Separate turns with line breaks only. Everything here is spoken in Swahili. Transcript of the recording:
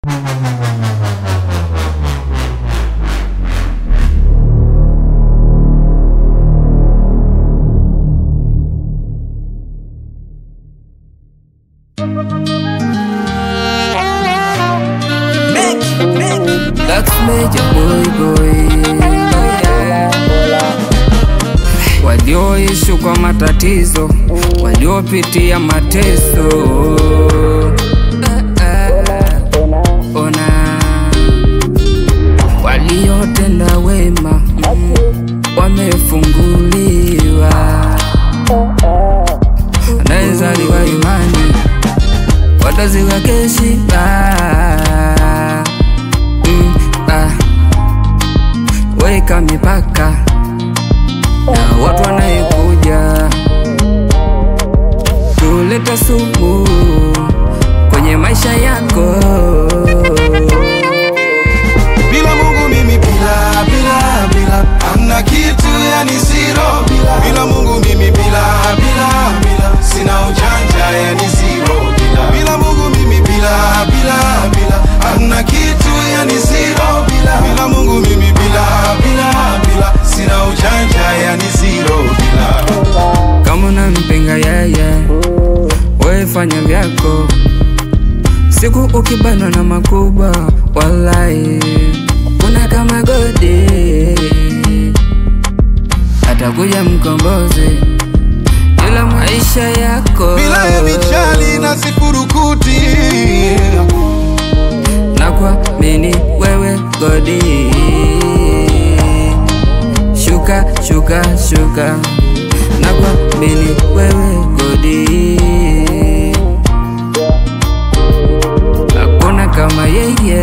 That's major boy boy walioishi kwa matatizo, waliopitia mateso. Ona waliotenda wema mm, wamefunguliwa, anayezaliwa imani wataziwa keshiba mm, ah. Weka mipaka na watu wanayekuja kuleta sumu kwenye maisha yako.
Bila Mungu mimi bila bila bila hamna kitu yani zero bila bila Mungu mimi bila bila bila sina ujanja yani zero bila bila Mungu mimi bila bila bila hamna kitu yani zero bila bila Mungu mimi bila bila bila sina ujanja yani zero bila
Kama unampinga yeye, wewe fanya vyako. Siku ukibanwa na makubwa, wallahi kuna kama godi, atakuja mkombozi ila maisha yako
bila ya michali na sifurukuti
na kuamini wewe godi. Shuka shuka shuka, na kuamini wewe godi. Hakuna kama yeye